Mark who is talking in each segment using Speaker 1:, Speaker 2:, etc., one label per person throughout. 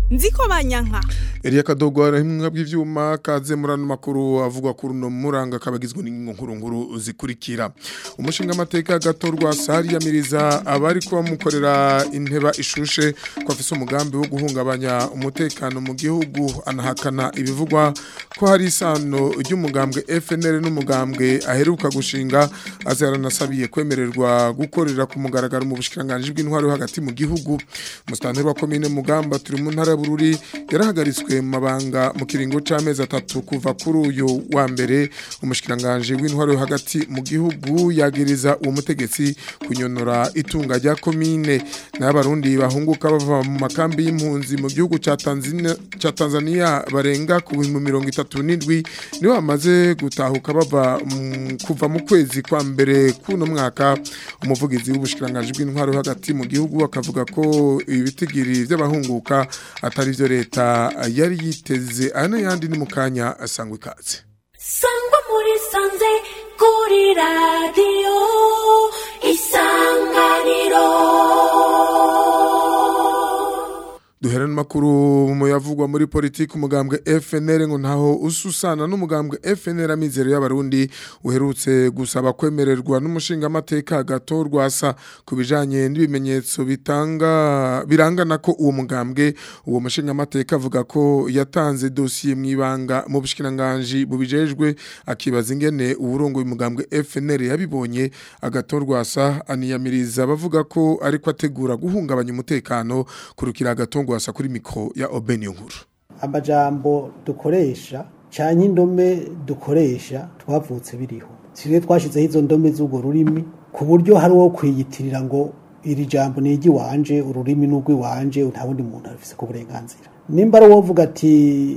Speaker 1: nziko banyanka
Speaker 2: Elia Kadogo arahimwa bw'ivyuma kaze murano makuru avugwa kuri no muranga kabagizwe n'ingingo nkuru nkuru zikurikira umushinga amateka gatorwa sari yamiriza abari kuba mukorera inteba ishushe ko afise umugambi wo guhungabanya umutekano mu gihugu anahakana ibivugwa ko hari isano ry'umugambwe FNL n'umugambwe aheruka gushinga azaranasabiye kwemererwa gukorera ku mugaragaro mu bushikiranganje bw'intwaro yo hagati mu gihugu mustanteri wa commune mugamba turi mu ntara ya Bururi yarahagaritswe mu mabanga mu kiringo c'amezi atatu kuva kuri uyu wa mbere umushikiranganje w'intwaro yo hagati mu gihugu yagiriza uwo mutegetsi kunyonora itunga rya commune n'abarundi bahunguka bava mu makambi y'impunzi mu gihugu ca Tanzania ca Tanzania barenga ku 37 nibo bamaze gutahuka bava mu- kuva mu kwezi kwa mbere kuno mwaka umuvugizi w'ubushikiranganje bw'intwaro yo hagati mu gihugu akavuga ko ibitigiri by'abahunguka atari byo leta yari yiteze aya n'ayandi ni mu kanya asangwa ikaze
Speaker 3: sangwa muri sanze kuri radiyo isanganiro
Speaker 2: duhera n'amakuru mu yavugwa muri politiki umugambwe FNL ngo ntaho ususana n'umugambwe FNL amizero y'abarundi uherutse gusaba kwemererwa n'umushinga amateka gatorwa asa ku bijanye n'ibimenyetso bitanga birangana ko uwo mugambwe uwo mushinga amateka avuga ko yatanze dosiye mu ibanga mu bushikiranganje bubijejwe akibaza ingene uburongo umugambwe FNL yabibonye agatorwa asa aniyamiriza bavuga ko ariko ategura guhungabanya umutekano kurukira agatongwa asa kuri mikro ya Obeni nkuru
Speaker 4: amajambo dukoresha canke indome dukoresha twavutse biriho sire twashizeho izo ndome z'urwo rurimi ku buryo hari uwo kwiyitirira ngo iri jambo ni iry'iwanje ururimi ni urw'iwanje nta wundi muntu arufise ku burenganzira nimba ari uwovuga ati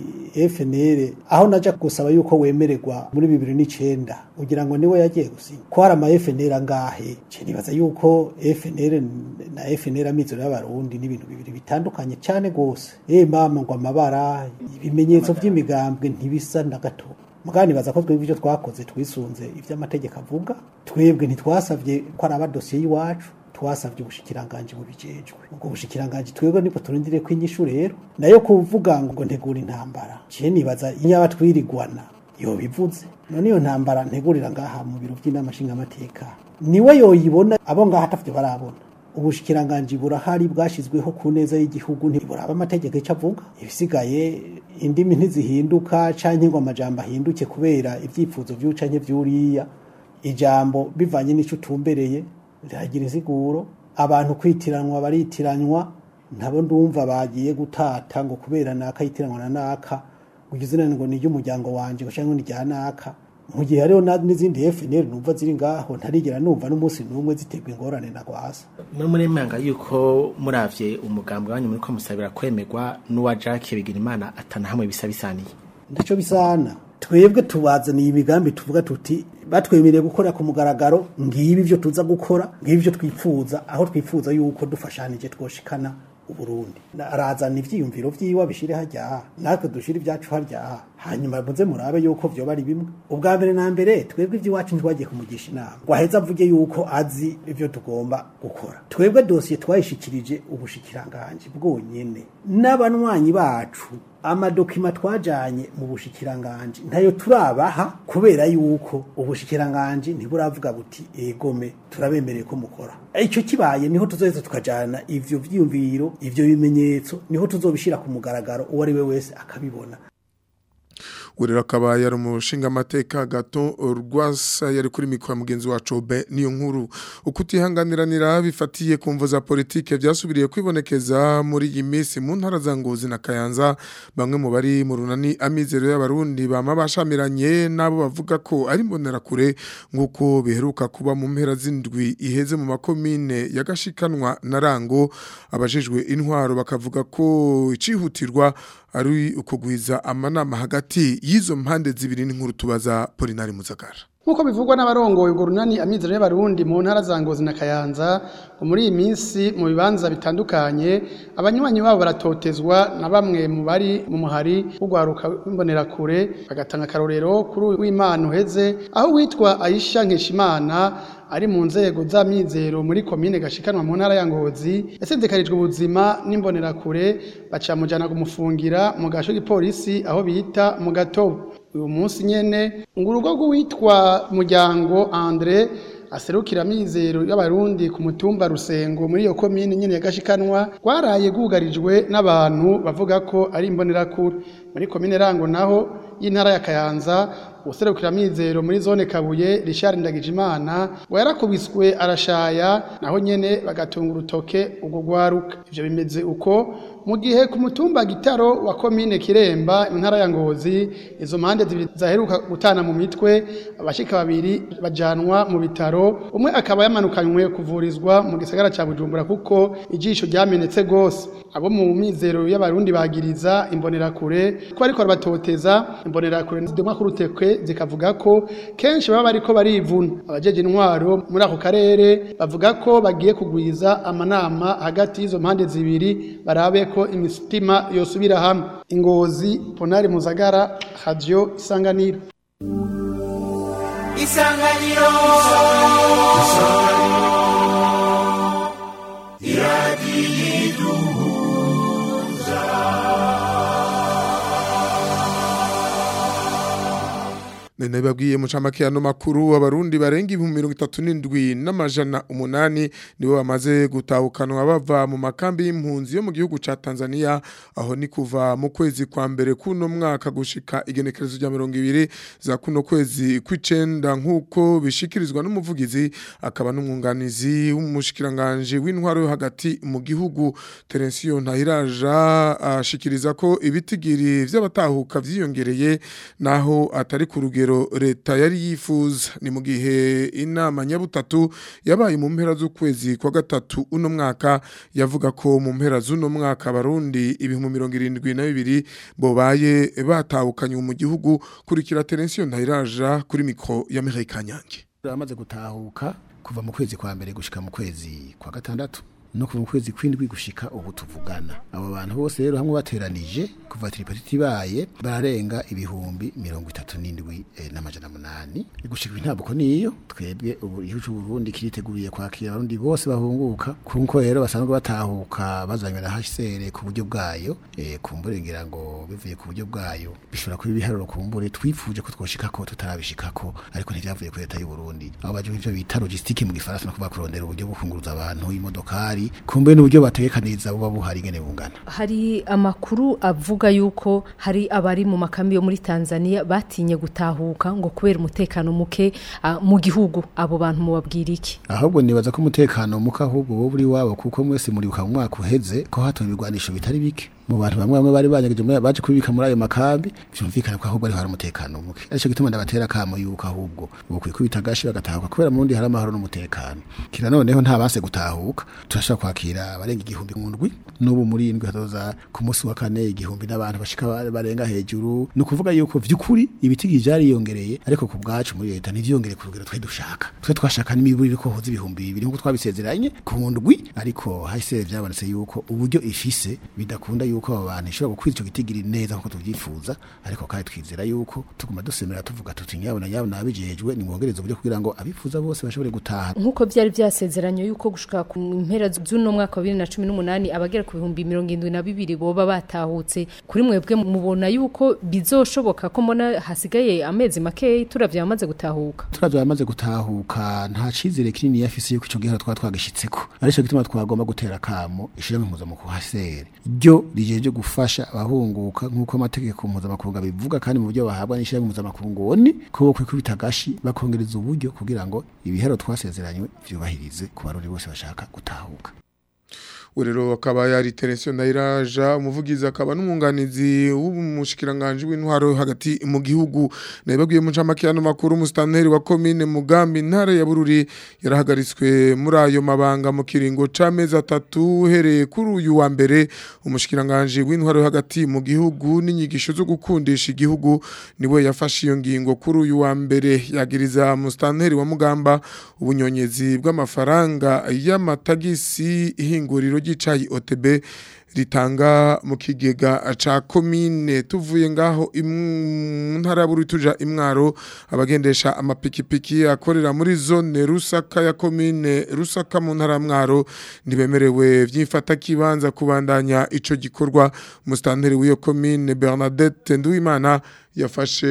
Speaker 4: FNL aho naja gusaba yuko wemererwa muri bibiri n'icenda ugira ngo niwe yagiye gusinya ko hari ama FNL angahe ce nibaza yuko FNL na FNL amizero y'abarundi ni ibintu bibiri bitandukanye cyane gose eh mama ngo amabara ibimenyetso vy'imigambwe ntibisa na gato mugani baza ko twebwe ivyo twakoze twisunze ivy'amategeko avuga twebwe ntitwasavye ko ari abadosiye y'iwacu twasavye ubushikiranganje bubijejwe ubwo bushikiranganje twebwe nibwo turindire ko inyishu rero nayo kuvuga ngo ntegura intambara ciye nibaza inyaba twirigwana yo bivuze none iyo ntambara ntegurira ngaha mu biro by'inama nshingamateka niwe yoyibona abo ngaha atavyo barabona ubushikiranganje burahari bwashizweho ku neza y'igihugu ntiburaba amategeko ico avuga ibisigaye indimi ntizihinduka canke ngo amajambo ahinduke kubera ivyifuzo vy'uca canke vy'uriya ijambo bivanye n'ico utumbereye riragira insiguro abantu kwitiranwa baritiranwa ntabo ndumva bagiye gutata ngo kubera naka yitiranwa na naka ngo izina ngo ni ry'umuryango wanje ngo canke ni rya naka mu gihe hariho na- n'izindi FNL numva ziri ngaho ntarigera numva n'umunsi n'umwe ziterwa ingorane na gwasa
Speaker 5: muri muri manga yuko muravye umugambwe wanyu muri ko musabira kwemerwa n'uwa Jacques Bigirimana atana hamwe bisa bisaniye
Speaker 4: ndaco bisana twebwe tubazaniye imigambi tuvuga tuti batwemereye gukora ku mugaragaro ngibi ivyo tuza gukora ngibi ivyo twifuza aho twifuza yuko dufashanije twoshikana uburundi Na- arazana ivyiyumviro vyiwe abishire harya natwe dushire ivyacu harya hanyuma muze murabe yuko vyoba ari bimwe ubwa mbere na mbere twebwe ivy'iwacu ntitwagiye kumugisha inama ngo aheze avuge yuko azi ivyo tugomba gukora twebwe dosiye twayishikirije ubushikiranganje bwonyene n'abanywanyi bacu amadokima twajanye mu bushikiranganje ntayo turabaha kubera yuko ubushikiranganje ntiburavuga buti egome turabemereye ko mukora icyo kibaye niho tuzoheza tukajana ivyo vyiyumviro ivyo bimenyetso niho tuzobishira ku mugaragaro uwo ari we wese akabibona
Speaker 2: urero akaba yari umushinga amateka gato rwasa yari kuri mikoro ya mugenzi wacu be niyo nkuru ukutihanganiranira bifatiye ku mvo za politike byasubiriye kwibonekeza muri iyi minsi mu ntara za ngozi na kayanza bamwe mu bari mu runani amizero y'abarundi bama bashamiranye n'abo bavuga ko ari imbonerakure nk'uko biheruka kuba mu mpera z'indwi iheze mu makomine yagashikanwa na rango abajejwe intwaro bakavuga ko icihutirwa ari ukugwiza amanama hagati y'izo mpande zibiri n'inkuru tubaza Polinari Muzagara
Speaker 6: nk'uko bivugwa n'abarongoye urwo runani amizero y'abarundi mu ntara za ngozi na kayanza ngo muri iyi minsi mu bibanza bitandukanye abanywanyi babo baratotezwa na bamwe mu bari mu muhari w'urwaruka w'imbonerakure bagatanga akarorero kuri uyu w'imana uheze aho witwa ayisha nkeshimana ari mu nzego z'amizero muri komine gashikanwa mu ntara ya Ngozi yasendekarijwe ubuzima n'imbonerakure bacamujana kumufungira mu gasho gipolisi aho bita mu gatobo uyu munsi nyene ngo urugo rw'uwitwa muryango Andre aserukira amizero y'abarundi ku mutumba rusengo muri iyo komine nyene ya gashikanwa rwaraye rwugarijwe n'abantu bavuga ko ari imbonerakure muri komine rango naho y'intara ya kayanza userukira amizero muri zone kabuye Richard Ndagijimana ngo yarakubiswe arashaya naho nyene bagatunga urutoke ubwo gwaruka ivyo bimeze uko mu gihe ku mutumba gitaro wa komine kiremba mu ntara ya ngozi izo mpande zibiri zaheruka gutana mu mitwe abashika babiri bajanwa mu bitaro umwe akaba yamanukanywe kuvurizwa mu gisagara ca bujumbura kuko ijisho ryamenetse gose abo mu mizero y'abarundi bagiriza imbonerakure ko ariko arabatoteza imbonerakure zidumwa ku rutekwe zikavuga ko kenshi baba bariko barivuna abajeje intwaro muri ako karere bavuga ko bagiye kugwiza amanama hagati y'izo mpande zibiri barabe ko imitima yosubira hamwe ingozi ponari muzagara radio isanganiro
Speaker 1: isanganiro
Speaker 2: Nene babwiye mu camake ano makuru abarundi barenga ibihumbi mirongo itatu n'indwi n'amajana umunani nibo bamaze gutahukanwa bava mu makambi y'impunzi yo mu gihugu ca Tanzania aho ni kuva mu kwezi kwa mbere kuno mwaka gushika igenekerezo rya mirongo ibiri za kuno kwezi kw'icenda nk'uko bishikirizwa n'umuvugizi akaba n'umwunganizi w'umushikiranganje w'intwaro yo hagati mu gihugu Terensiyo Ntahiraja ashikiriza ko ibitigiri vy'abatahuka vyiyongereye naho atari ku rugero leta yari yifuza ni mu gihe inama nyabutatu yabaye mu mpera z'ukwezi kwa gatatu uno mwaka yavuga ko mu mpera z'uno mwaka abarundi ibihumbi mirongo irindwi na bibiri bobaye batahukanye mu gihugu kurikira Terensiyo Ntahiraja kuri mikro ya Mireille Kanyange
Speaker 7: amaze gutahuka kuva mu kwezi kwa mbere gushika mu kwezi kwa gatandatu no kuva mu kwezi kw'indwi gushika ubu tuvugana abo bantu bose rero hamwe bateranije kuva tripatiti baye bararenga ibihumbi mirongo itatu n'indwi eh, n'amajana munani gushika intabwo niyo twebwe ubu igihugu c'u Burundi kiriteguriye kwakira abarundi bose bahunguka kuko rero basanzwe batahuka bazanywe na HCR ku buryo bwayo eh, kumbure ngira ngo bivuye ku buryo bwayo bishobora kuba ibiharuro kumbure twifuje ko twoshikako tutarabishikako ariko ntivyavuye ku leta y'u Burundi aho baje ivyo bita logistique mu gifaransa no kuba kurondera uburyo bwo kunguruza abantu imodokari kumbe n'uburyo bategekaniriza buba buhari ingene bungana
Speaker 8: hari amakuru avuga yuko hari abari mu makambi yo muri Tanzania batinye gutahuka ngo kubera umutekano muke ah, mu gihugu abo bantu mubabwira iki
Speaker 7: ahubwo nibaza ko umutekano muka ahubwo bo buri wabo kuko mwese muribuka mu mwaka uheze ko hatowe ibigwanisho bitari bike mu bantu bamwe bamwe bari banyegeje muri baje kubika muri ayo makambi byumvikana ko ahubwo ari hari umutekano muke ariko gituma ndabatera kamo yuko ahubwo ubu kwikubita gashi bagatahuka kubera mu Burundi hari amahoro n'umutekano kira noneho nta banse gutahuka turashaka kwakira abarenga igihumbi ngundwi n'ubu muri indwi hazoza ku munsi wa kane igihumbi n'abantu bashika barenga hejuru ni ukuvuga yuko vy'ukuri ibitigi vyariyongereye ariko ku bwacu muri leta ntivyongere ku rugero twe dushaka twe twashaka n'imiburire ko hoza ibihumbi bibiri nk'uko twabisezeranye ku ndwi ariko hahise vyabonetse yuko uburyo ifise bidakunda yuko abo bantu ishobora gukwiza ico gitigiri neza nkuko tuvyifuza ariko kandi twizera yuko tuguma dusemera tuvuga tuti nyabona nyabona abijejwe ni mwongereza uburyo kugira ngo abifuza bose bashobore gutaha
Speaker 8: nk'uko byari byasezeranye yuko gushika ku mpera z'uno mwaka wa bibiri na cumi n'umunani abagera ku bihumbi mirongo indwi na bibiri boba batahutse kuri mwebwe mubona yuko bizoshoboka ko mbona hasigaye amezi makeyi turavye bamaze gutahuka
Speaker 7: turavye bamaze gutahuka nta cizere kinini yafise yuko ico gihe twaba twagishitseko arico gituma twagomba gutera kamo ishirahamwe mpuzamakungu hasere ryo rijeje gufasha abahunguka nk'uko amategeko mpuzamakungu abivuga kandi mu buryo bahabwa n'ishirahamwe mpuzamakungu oni ko bo kwikubita gashi bakongereza uburyo kugira ngo ibihero twasezeranywe vyubahirize ku barundi bose bashaka gutahuka
Speaker 2: urero akaba yari Terensiyo Ndayiraja umuvugizi akaba n'umwunganizi w'umushikiranganje w'intwaro hagati mu gihugu nababwiye mu camake yano makuru mustanteri wa commune Mugambi ntare ya Bururi yarahagaritswe muri ayo mabanga mu kiringo c'amezi atatu hereye kuri uyu wa mbere umushikiranganje w'intwaro hagati mu gihugu n'inyigisho zo gukundisha igihugu niwe yafashe iyo ngingo kuri uyu wa mbere yagiriza mustanteri wa Mugamba ubunyonyezi bw'amafaranga y'amatagisi ihinguriro ry'icayi OTB ritanga mu kigega ca komine tuvuye ngaho mu ntara ya Bururi tuja imwaro abagendesha amapikipiki akorera muri zone Rusaka ya komine Rusaka mu ntara ya mwaro ntibemerewe vyimfata kibanza kubandanya ico gikorwa mustanteri w'iyo komine Bernadette Nduwimana yafashe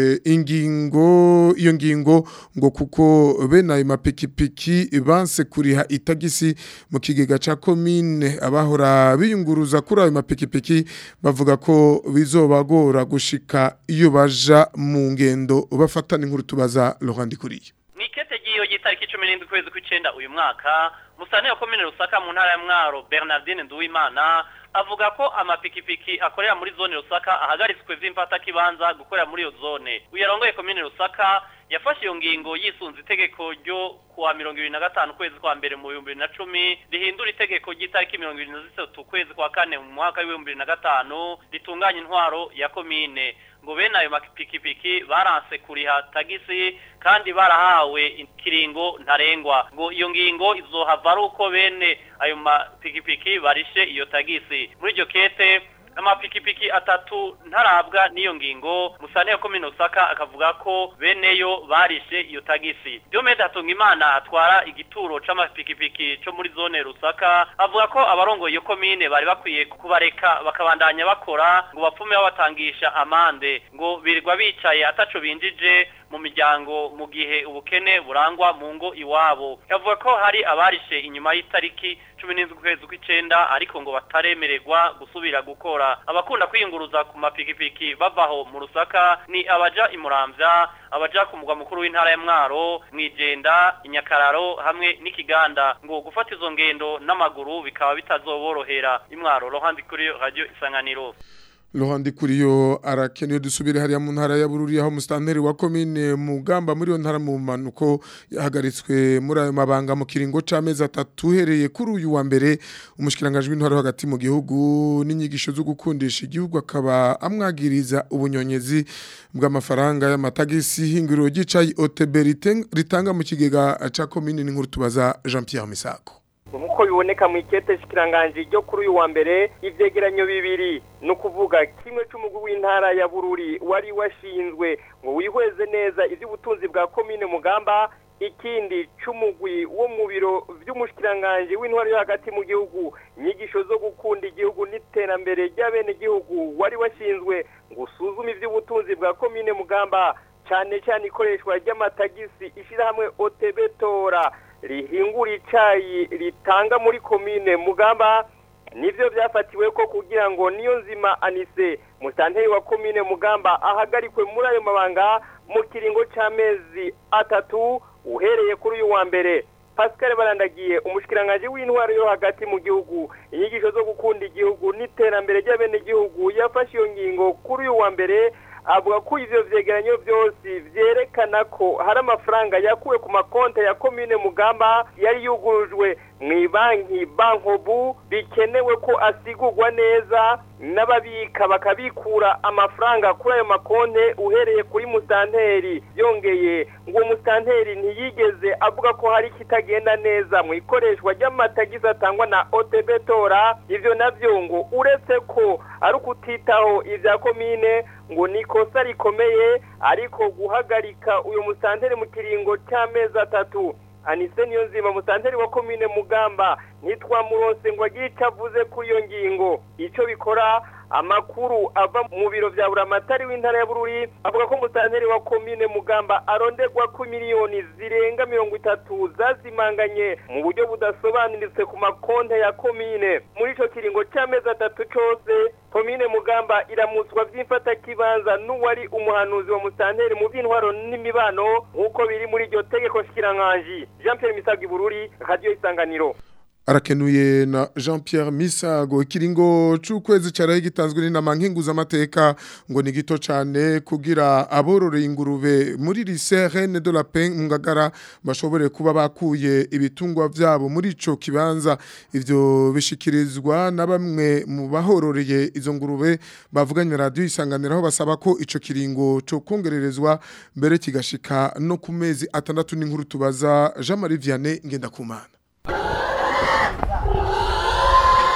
Speaker 2: ingingo iyo ngingo ngo kuko bene ayo mapikipiki banse kuriha itagisi mu kigega ca komine abahora biyunguruza kuri ayo mapikipiki bavuga ko bizobagora gushika iyo baja mu ngendo bafatana inkuru tubaza Laurent Kuriye
Speaker 1: Nikete giyo gitariki 17 kwezi kw'icenda uyu mwaka musane wa komine Rusaka mu ntara ya Mwaro Bernardine Nduwimana avuga ko amapikipiki akorera muri zone Rusaka ahagaritswe vy'imfata kibanza gukorera muri iyo zone uyarongoye komine Rusaka yafashe iyo ngingo yisunze itegeko ryo kuwa mirongo ibiri na gatanu kwezi kwa mbere mu bihumbi bibiri na cumi rihindura itegeko ry'itariki mirongo ibiri na zitatu kwezi kwa kane mu mwaka w'ibihumbi bibiri na gatanu ritunganya intwaro ya komine ngo bene ayo mapikipiki baranse kuriha tagisi kandi barahawe ikiringo ntarengwa ngo iyo ngingo izohava ari uko bene ayo mapikipiki barishe iyo tagisi muri iryo kete amapikipiki atatu ntarabwa n'iyo ngingo musane ya komine Osaka akavuga ko beneyo barishe iyo tagisi Diomede Hatungimana atwara igituro c'amapikipiki co muri zone Rusaka avuga ko abarongoye iyo komine bari bakwiye kubareka bakabandanya bakora ngo bapfume babatangisha amande ngo birirwa bicaye ataco binjije mu miryango mu gihe ubukene burangwa mu ngo iwabo yavuga ko hari abarishe inyuma y'itariki cumi n'indwi kwezi kw'icenda ariko ngo bataremererwa gusubira gukora abakunda kwiyunguruza ku mapikipiki bavaho mu rusaka ni abaja imuramvya abaja ku mugwa mukuru w'intara ya mwaro mwijenda inyakararo hamwe n'ikiganda ngo gufata izo ngendo n'amaguru bikaba bitazoborohera imwaro rohandi kuri radio isanganiro
Speaker 2: Lohandi kuriyo arakeneye dusubire hariya mu ntara ya Bururi aho mustanteri wa commune Mugamba muri yo ntara mu manuko yahagaritswe muri ayo mabanga mu kiringo c'amezi atatu hereye kuri uyu wa mbere umushikirangajwe w'intara hagati mu gihugu n'inyigisho zo gukundisha igihugu akaba amwagiriza ubunyonyezi bw'amafaranga y'amatagisi hinguriro gicayi OTB ritanga mu kigega ca commune n'inkuru tubaza Jean Pierre Misako
Speaker 9: nkuko biboneka mu ikete shikiranganje ryo kuri uyu wa mbere ivyegeranyo bibiri ni ukuvuga kimwe c'umugwi w'intara ya bururi wari washinzwe ngo wihweze neza ivy'ubutunzi bwa komine mugamba ikindi c'umugwi wo mu biro vy'umushikiranganje w'intwari yo hagati mu gihugu inyigisho zo gukunda igihugu n'iterambere ry'abene gihugu wari washinzwe ngo usuzume ivy'ubutunzi bwa komine mugamba cane cane ikoreshwa ry'amatagisi ishirahamwe OTB tora rihingura icayi ritanga muri komine mugamba nivyo vyafatiwe ko kugira ngo niyo nzima anise musanteri wa komine mugamba ahagarikwe muri ayo mabanga mu kiringo c'amezi atatu uhereye kuri uyu wa mbere Pascal barandagiye umushikiranganje w'intwaro yo hagati mu gihugu inyigisho zo gukunda igihugu n'iterambere ry'abene gihugu yafashe iyo ngingo kuri uyu wa mbere avuga ko ivyo vyegeranyo vyose vyerekana ko hari amafaranga yakuwe ku makonte ya komine mugamba yari yugurujwe mw'ibanki bankobu bikenewe ko asigurwa neza n'ababika bakabikura amafaranga kuri ayo makonte uhereye kuri musanteri yongeye ngo musanteri ntiyigeze avuga ko hari kitagenda neza mu ikoreshwa ry'amatagisi atangwa na OTB tora ivyo navyo ngo uretse ko ari ukutitaho ivya komine ngo ni ikosa rikomeye ariko guhagarika uyu musanteri mu kiringo cy'amezi atatu anise niyo nzima musanteri wa komine mugamba ntitwamuronse ngo agire icyo avuze kuri iyo ngingo icyo bikora amakuru ava mu biro vya buramatari w'intara ya bururi avuga ko musanteri wa komine mugamba aronderwa ku miliyoni zirenga mirongo itatu zazimanganye mu buryo budasobanuritse ku makonte ya komine muri ico kiringo c'amezi atatu cose komine mugamba iramutswa vy'imfatakibanza n'uwari umuhanuzi wa musanteri mu vy'intwaro n'imibano nk'uko biri muri iryo tegeko shikiranganji jean pierre misagi bururi radio isanganiro
Speaker 2: arakenuye na Jean Pierre Misago ikiringo c'ukwezi caraye gitanzwe n'inama nkinguza amateka ngo ni gito cane kugira abororeye ingurube muri lycée Reine de la Paix ngagara bashobore kuba bakuye ibitungwa vyabo muri ico kibanza ivyo bishikirizwa na bamwe mu bahororeye izo ngurube bavuganye radio isanganira aho basaba ko ico kiringo co kongererezwa mbere kigashika no ku mezi atandatu n'inkuru tubaza Jean Marie Vianney ngenda kumana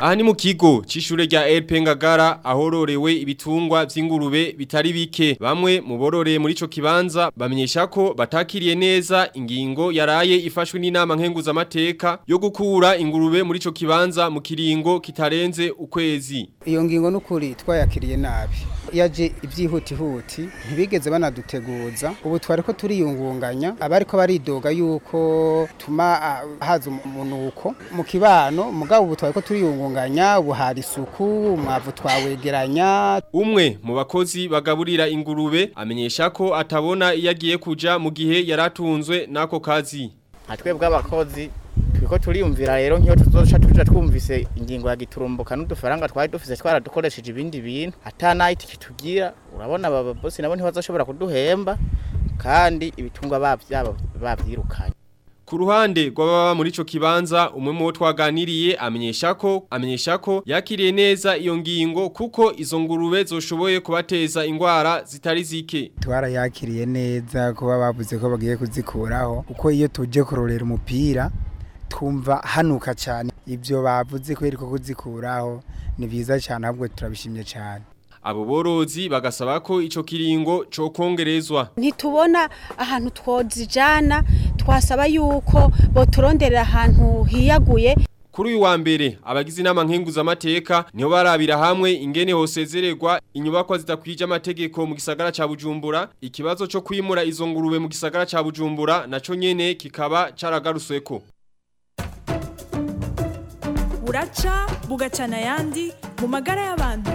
Speaker 10: Aha ni mu kigo c'ishure rya LP Ngagara ahororewe ibitungwa vy'ingurube bitari bike. Bamwe mu bororeye muri ico kibanza bamenyesha ko batakiriye neza ingingo yaraye ifashwe n'inama nkenguza amateka yo gukura ingurube muri ico kibanza mu kiringo kitarenze ukwezi.
Speaker 11: Iyo ngingo n'ukuri twayakiriye nabi. Yaje ivyihutihuti ntibigeze banaduteguza. Ubu twari ko turiyungunganya abariko baridoga yuko tuma uh, haza umunuko mu kibano mugabo ubu twari ko turiyungunganya ubu hari isuku umwavu twawegeranya
Speaker 10: umwe mu bakozi bagaburira ingurube amenyesha ko atabona iyo agiye kuja mu gihe yaratunzwe n'ako kazi
Speaker 12: twebwe abakozi twiko turiyumvira rero nk'iyo tuzoca tuja twumvise ingingo ya giturumbuka n'udufaranga twari dufise twaradukoresheje ibindi bintu ata nayiti kitugira urabona aba bosi nabo ntibazoshobora kuduhemba kandi ibitungwa bavyabo bavyirukanye
Speaker 10: Ku ruhande rw'ababa muri ico kibanza umwe mu bo twaganiriye amenyesha ko amenyesha ko yakiriye neza iyo ngingo kuko izo ngurube zoshoboye kubateza ingwara zitari zike.
Speaker 13: Twarayakiriye neza kuba bavuze ko bagiye kuzikuraho kuko iyo tuje kurorera umupira twumva hanuka cyane ibyo bavuze ko ko kuzikuraho ni byiza cyane ahubwo turabishimye cyane.
Speaker 10: Abo borozi bagasaba ko ico kiringo co kongerezwa.
Speaker 14: Ntitubona ahantu twozijana twasaba yuko boturonderera ahantu hiyaguye
Speaker 10: Kuri uyu wa mbere abagize inama nkenguza amateka niho barabira hamwe ingene hosezererwa inyubakwa zidakwije amategeko mu gisagara ca Bujumbura ikibazo cyo kwimura izo ngurube mu gisagara ca Bujumbura naco nyene kikaba caragarusweko
Speaker 15: buraca bugacana yandi mu magara y'abantu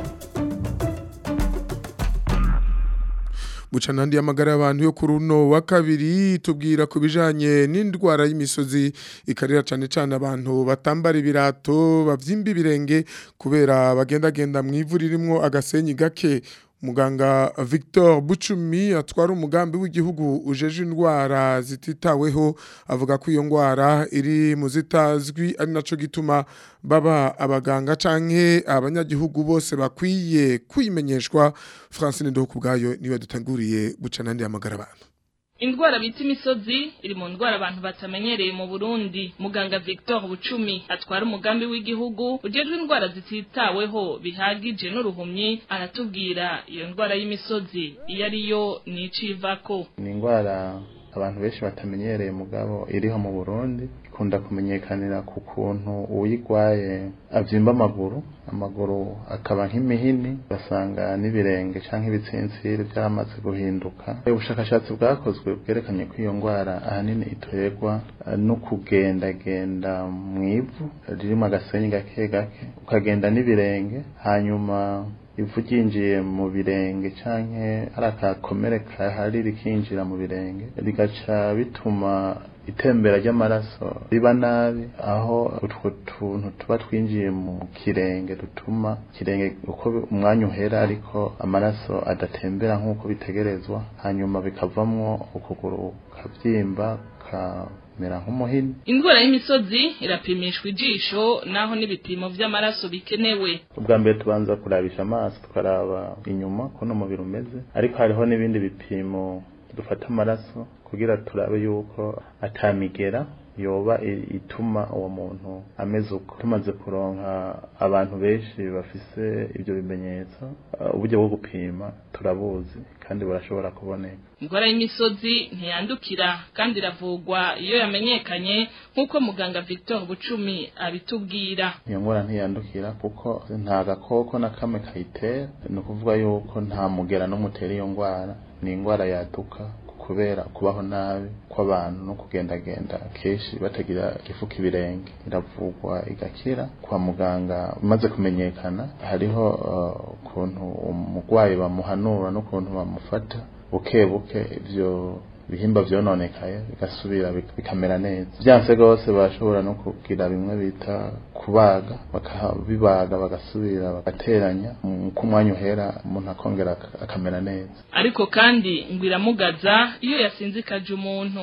Speaker 2: bucanandi y'amagara y'abantu yo kuri uno wa kabiri tubwira ku bijanye n'indwara y'imisozi ikarira cyane cyane abantu batambara ibirato bavyimba ibirenge kubera bagendagenda mu ivu ririmo agasenyi gake muganga Victor Bucumi atwara umugambi w'igihugu ujeje indwara zititaweho avuga ko iyo ndwara iri mu zitazwi ari naco gituma baba abaganga canke abanyagihugu bose bakwiye kwimenyeshwa Francine Ndokubwayo niwe dutanguriye bucana ndi amagara abantu
Speaker 16: Indwara bita imisozi iri mu ndwara abantu batamenyereye mu Burundi. Muganga Victor Bucumi atwara umugambi w'igihugu ujejwe indwara zititaweho bihagije n'uruhumyi aratubwira iyo ndwara y'imisozi iyo ariyo nicivako.
Speaker 17: Ni indwara abantu benshi batamenyereye mugabo iriho mu Burundi ikunda kumenyekanira ku kuntu uyigwaye avyimba amaguru amaguru akaba nk'imihini basanga n'ibirenge canke ibitsinsiri byaramaze guhinduka ubushakashatsi bwakozwe bwerekanye ko iyo ndwara ahanini iterwa no kugendagenda mu ivu ririmo agasenyi gake gake ukagenda n'ibirenge hanyuma ivu ryinjiye mu birenge canke hari akakomere kahari rikinjira mu birenge bigaca bituma itembera ry'amaraso riba nabi aho utwo tuntu tuba twinjiye mu kirenge dutuma kirenge uko umwanya uhera ariko amaraso adatembera nk'uko bitegerezwa hanyuma bikavamwo ukuguru kavyimba ka mera nk'umuhini
Speaker 16: Indwara y'imisozi irapimishwa ijisho naho n'ibipimo vy'amaraso bikenewe.
Speaker 17: ubwa mbere tubanza kurabisha amaso tukaraba inyuma kuno umubiri umeze ariko hariho n'ibindi bipimo dufata amaraso kugira turabe yuko atamigera yoba i- ituma uwo muntu ameze uko tumaze kuronka abantu benshi bafise ibyo bimenyetso uh, uburyo bwo gupima turabuzi kandi burashobora kuboneka
Speaker 16: Indwara y'imisozi ntiyandukira kandi iravugwa iyo yamenyekanye nk'uko muganga Victor Bucumi abitubwira.
Speaker 17: iyo ngwara ntiyandukira kuko nta gakoko na kamwe kayitera ni ukuvuga yuko nta mugera n'umutera iyo ngwara ni ingwara yaduka kubera kubaho nabi kw'abantu no kugendagenda kenshi batagira igifuka ibirenge iravugwa igakira kwa muganga umaze kumenyekana hariho uh, ukuntu umurwayi bamuhanura n'ukuntu bamufata buke buke ivyo bihimba vyononekaye bigasubira bik- bikamera neza vyanse gose bashobora no kugira bimwe bita kubaga bakabibaga bagasubira bagateranya uko umwanya uhera umuntu akongera ak- akamera neza
Speaker 16: Ariko kandi ngo iramugaza iyo yasinzikaje umuntu.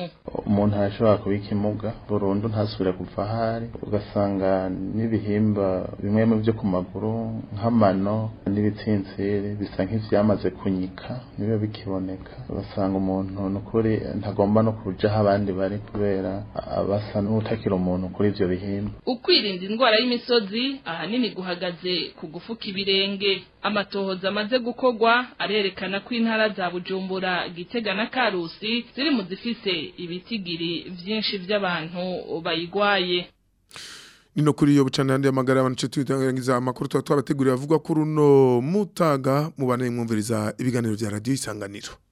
Speaker 17: umuntu arashobora kuba ikimuga burundu ntasubire kuva ahari ugasanga n'ibihimba bimwe mu byo ku maguru nk'amano n'ibitsintsiri bisa nk'ivyamaze kunyika nibiba bikiboneka ugasanga umuntu nukuri ntagomba no kuja aho abandi bari kubera abasa n'utakira umuntu kuri ivyo bihimba
Speaker 16: ukwirinda indwara y'imisozi ahanini guhagaze ku gufuka ibirenge amatohoza amaze gukorwa arerekana ko intara za bujumbura gitega na karusi ziri mu zifise ibitigiri vyinshi vy'abantu bayigwaye
Speaker 2: Nino kuri iyo bucana yandi amagara abantu tutangiza amakuru twa twabateguriye avuga kuri uno mutaga mubane mwumviriza ibiganiro vya radio isanganiro